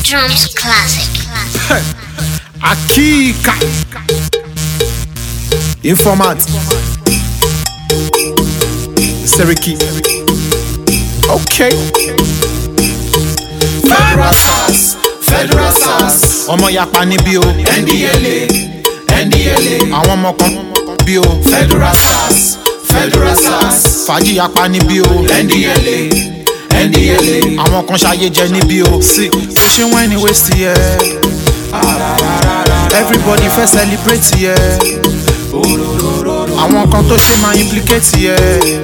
Drums Classic. Akika. Informant. Seriki. Okay. Federal SARS, Federal SARS, Ọmọ yapa níbí o. NDLA, NDLA, Àwọn ọmọ kan bí o. Federal SARS, Federal SARS, Fàájì yapa níbí o. NDLA, NDLA, Àwọn kan ṣayé jẹ níbí o. Sí. Bó ṣe wọ́n ẹni waste yẹ. Everybody fẹ́ celebrate yẹ. Àwọn kan tó ṣe máa implicate yẹ.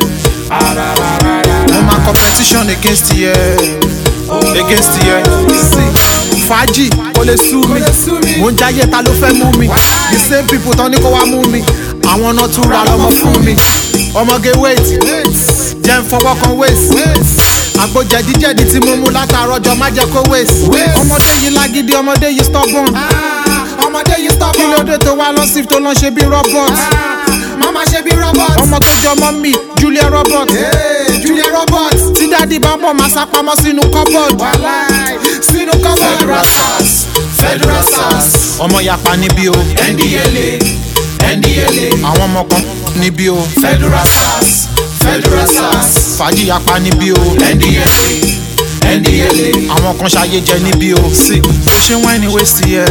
Mo máa competition against yẹ. Against yẹ. Sí. Fàájì kò lè sú mi. Mo ń jáyé ta ló fẹ́ mú mi. The same people tán ní kó wá mú mi. Àwọn náà tún ra lọ́mọ fún mi. Ọmọge wait. Jẹ́ ń fọwọ́ kan waist àgbo jẹ̀díjẹ̀dí tí mo mú látàárọ̀ jọ má jẹ́ kó waste. ọmọdé yìí lágídí ọmọdé yìí stubborn. ọmọdé yìí kí stubborn, ló dé tó wá lọ sí tó lọ ṣe bí robot. mama ṣe bí robot, ọmọ tó jọ mọ́ mi julia robot. hey, Julia robot, tí dádì bá bọ̀ máa sá pamọ́ sínú cupboard. wàláì, sínú cupboard. Federal SARS, Federal SARS, ọmọ yapa níbí o. NDLA, NDLA, àwọn ọmọ kan níbí o. Federal SARS, Federal SARS, fàájì yapa níbí o. NDLA, NDLA, àwọn kan ṣayé jẹ níbí o. sí bó ṣe wọ́n ẹni waste yẹ.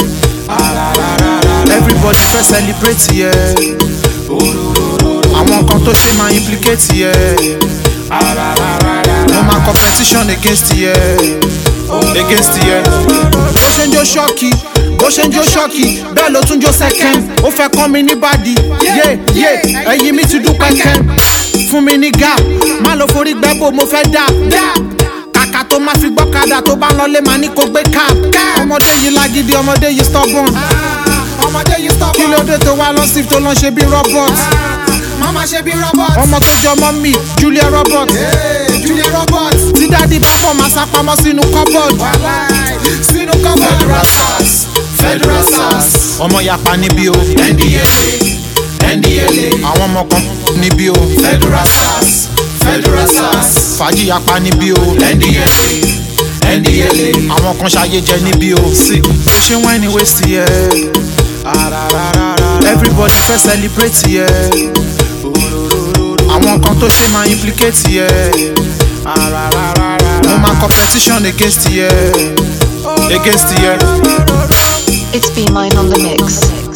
everybody fẹ́ celebrate yẹ. àwọn kan tó ṣe máa implicate yẹ. mo máa competition against yẹ. against yẹ. bó ṣe ń jó ṣọ́ọ̀kì bó ṣe ń jó ṣọ́ọ̀kì bẹ́ẹ̀ ló tún jó second ó fẹ́ kọ́ mi ní bàdí yé yé ẹ̀yìn mi ti dún pẹ́kẹ́ fún mi ní gap má lọ forí gbẹ́bò mo fẹ́ dà kàkà tó máa fi gbọ́kadà tó bá ń lọlé máa ní kó gbé cap ọmọdé yìí lágídí ọmọdé yìí stubborn ọmọdé yìí kí ló stubborn, dé tó wá lọ sí tó lọ ṣe bí robot mama ṣe bí robot, ọmọ tó jọ mọ́ mi julia robot hey, Julia robot, tí dádì bá bọ̀ máa sá pamọ́ sínú cupboard wàláì, sínú cupboard. Federal SARS, Federal SARS, ọmọ yapa níbí o NDLA, NDLA, àwọn ọmọ kan níbí o Federal SARS, Federal SARS, fàájì yapa níbí o NDLA, NDLA, àwọn kan ṣayé jẹ níbí o sí bó ṣe wọ́n ẹni waste yẹ everybody fẹ́ celebrate yẹ àwọn kan tó ṣe máa implicate yẹ mo máa competition against yẹ against yẹ. It's B Mine on the mix.